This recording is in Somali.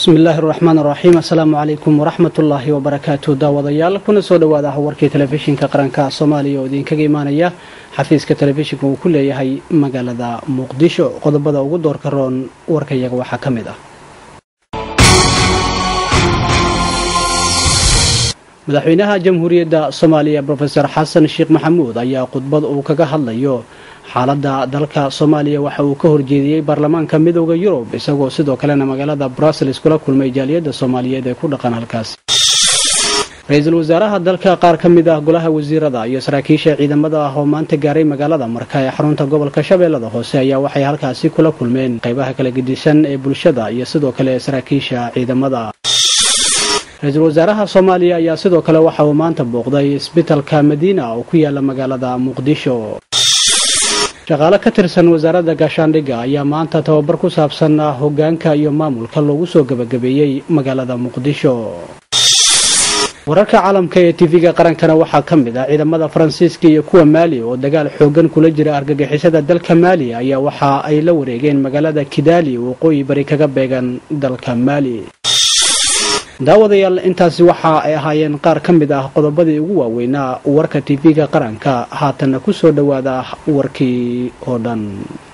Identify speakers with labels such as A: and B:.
A: bismi illaahi raxmaan raxiim assalaamu calaykum waraxmatullaahi wabarakaatu daawadayaal kuna soo dhowaada warkii telefishinka qaranka soomaaliya oo idinkaga imaanaya xafiiska telefishinka uu ku leeyahay magaalada muqdisho qodobada ugu doorka roon warkayaga waxaa ka mid ah madaxweynaha jamhuuriyadda soomaaliya rofeor xasan sheekh maxamuud ayaa khudbad uu kaga hadlayo xaaladda dalka soomaaliya waxa uu ka horjeediyey baarlamaanka midooda yurub isagoo sidoo kalena magaalada brussels kula kulmay jaaliyadda soomaaliyeed ee ku dhaqan halkaasi ra-iisul wasaaraha dalka qaar ka mid ah golaha wasiirada iyo saraakiisha ciidamada ah oo maanta gaaray magaalada marka ee xarunta gobolka shabeellada hoose ayaa waxay halkaasi kula kulmeen qaybaha kala gedisan ee bulshada iyo sidoo kale saraakiisha ciidamada ra-iisul wasaaraha soomaaliya ayaa sidoo kale waxa uu maanta booqday isbitalka madiina oo ku yaala magaalada muqdisho shaqaale ka tirsan wasaaradda gaashaandhigga ayaa maanta tababar ku saabsan hoggaanka iyo maamulka loogu soo gebagabeeyey magaalada muqdisho wararka caalamka ee tv-ga qarankana waxaa ka mid ah ciidamada faransiiska iyo kuwa maali oo dagaal xoogan kula jira argagixisada dalka maali ayaa waxa ay la wareegeen magaalada kidaali waqooyi bari kaga beegan dalka maali daawadayaal intaasi waxa ay ahaayeen qaar ka mid ah qodobadii ugu waaweynaa warka tv-ga qaranka haatanna ku soo dhowaada warkii oo dhan